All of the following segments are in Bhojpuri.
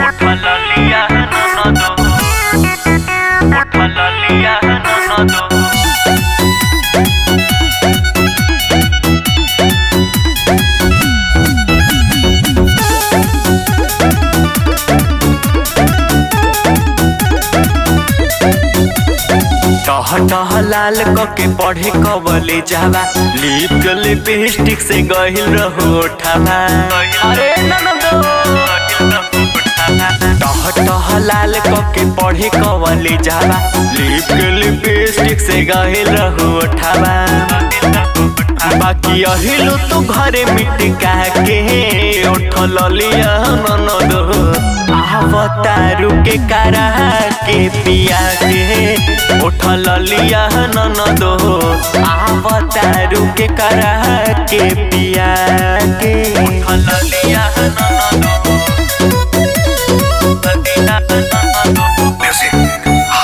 Ojalá liya no no do. Ojalá liya no no do. टह टह लाल कके पढ़े कबले जावा लिप लिपस्टिक से गहिल रहो उठावा अरे ननदो टह टह लाल कके पढ़े कबले जावा लिप लिपस्टिक से गहिल रहो उठावा बाकी अहिलु तू घरे मिटका के उठल लिया ननदो आवतारू के करा के पिया के उठल लिया ननदो आवतारू के करा के पिया के उठल लिया ननदो अदिना ननदो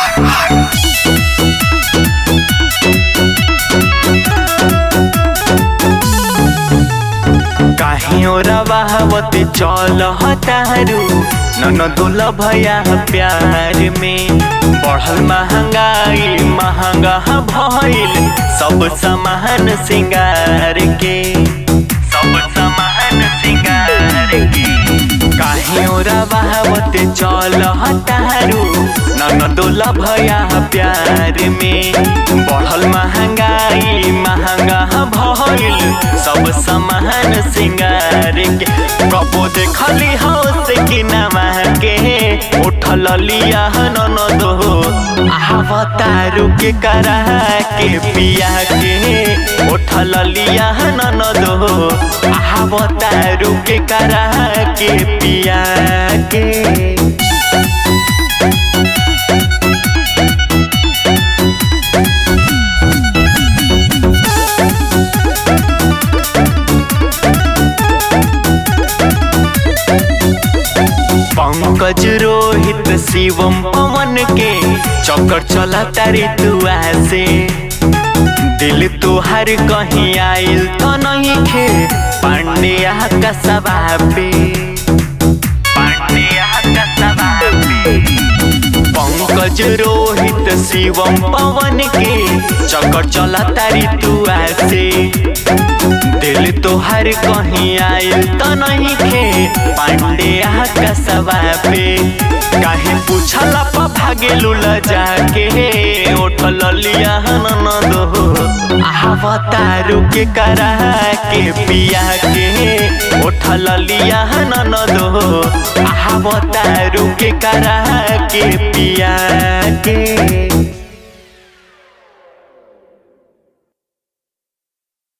काहियो रवावते चल हतारू नन दुल भया प्यार में बढ़ल महंगाई महंगा भइल सब सामान सिंगार के सब सामान सिंगार के काहियो रवावते चल हतारू नन दुल भया प्यार में बढ़ल महंगाई महंगा भइल सब सामान सिंगार के कबो देखली हो से कि नमा के उठल लिया नन दो आवतारू के करा के पिया के उठल लिया नन दो आवतारू के करा के पिया के पंकज रोहित शिवम पवन के चक्कर चला तारी दुआ से दिल तुहार कहीं आइल तो नहीं खे पांड्या का सभा पे पांड्या का सभा पे पंकज रोहित शिवम पवन के चक्कर चला तारी दुआ से दिल तोहर कहीं आइल तो नहीं खे पांड्या का सवा पे काहे पूछला पा भागे लुला जाके उठल लिया न दो आवतारू के करा के पिया के उठल लिया न दो आवतारू के करा के पिया के